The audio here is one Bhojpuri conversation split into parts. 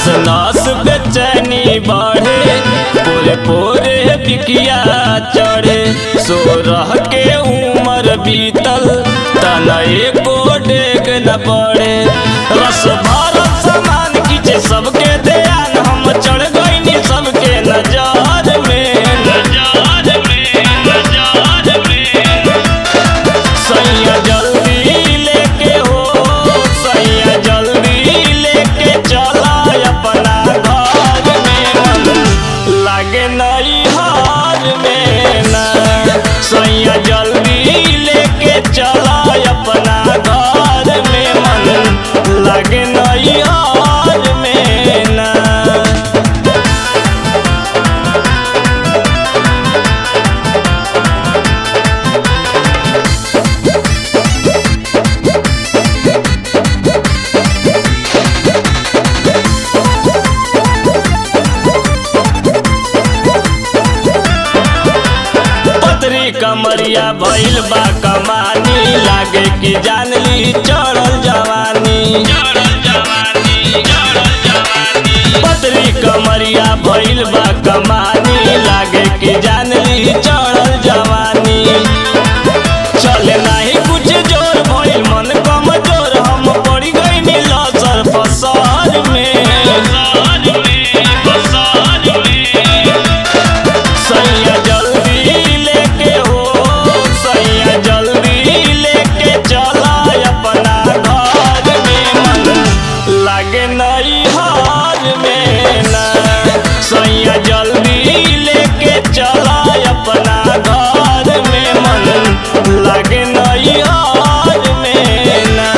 नस बेचैनी बढ़े पोरे पोरे बिकिया चढ़े सोरह के उम्र बीतल तना एको डेग न पड़े रस भरल सामान खींचे सबके ध्यान हम चढ़ गईनी सबके नजर में नजर में नजर में सैया जल्दी लेके हो सैया जल्दी लेके चला अपना घर में मन लागे नहीं हार में ना सैया जल्दी लेके चला अपना घर में मन लागे नहीं हार में ना पतरी कमरिया भइल बा कमानी लागे कि जान ली चढ़ल जवानी पतरी कमरिया भइल बा कमानी लागे कि जान ली चढ़ल जवानी चले नाही कुछ जोर भइल मन कमजोर हम पड़ी गई लसर फसर में सैया जल्दी लेके हो सैया जल्दी लेके चला अपना घर में मन लागे नहीं हार में ना सैया जल्दी लेके चला अपना घर में मन लागे नहीं हार में ना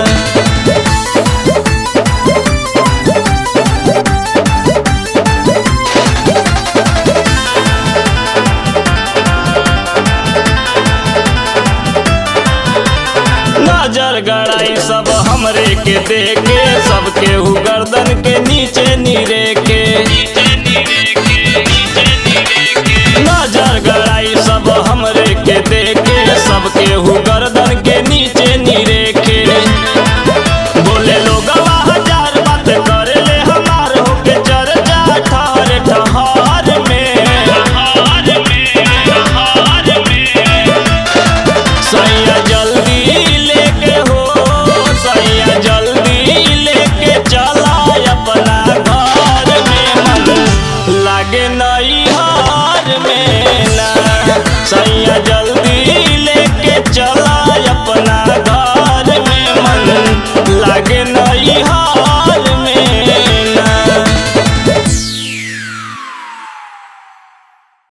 नजर गड़ाई सब हमरे के देखे सबके हु गर्दन के नीचे नीरे के नजर गड़ाई सब हमरे के देखे सबके हु गर्दन के नीचे